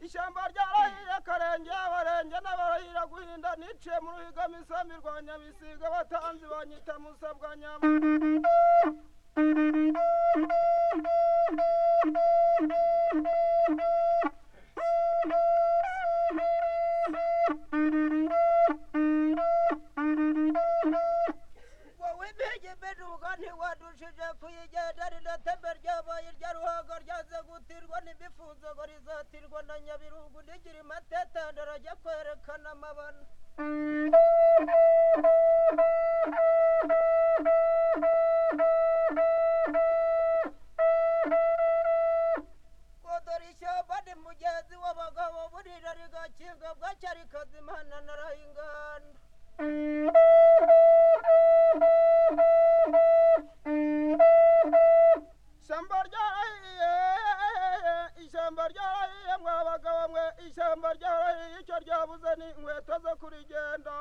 ishyamba ryarahiriye akarenge abarenge n'abarahira guhinda niciye mu ruhiga misambi rwa nyabisiga batanzi banyita musabwa nyama wowe impigi imbijuga ntiwadushije kuyigenda rinatembe ryabaye irya ruhago ryaze gutirwa n'imifunzo ngo rizatirwa na nyabirungu ntigira imatetanda arajya kwerekana amabana kodora ishyamba ni mugenzi w'abagabo burira rigakinga bwacya rikazimana narayingana ishyamba ryarahiye ishyamba ryarahiye mwa bagabo mwe ishyamba ryarahiye icyo ryabuze ni inkweto zo kurigenda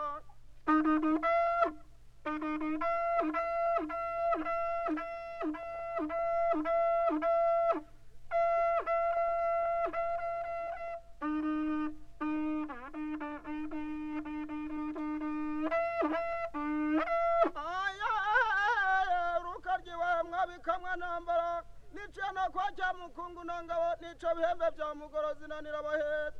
rukaryiwaye mwabikamwa ntambara niciye no kwa cya mukungu na ngabo nica bihembe bya mugoro zinanira bahera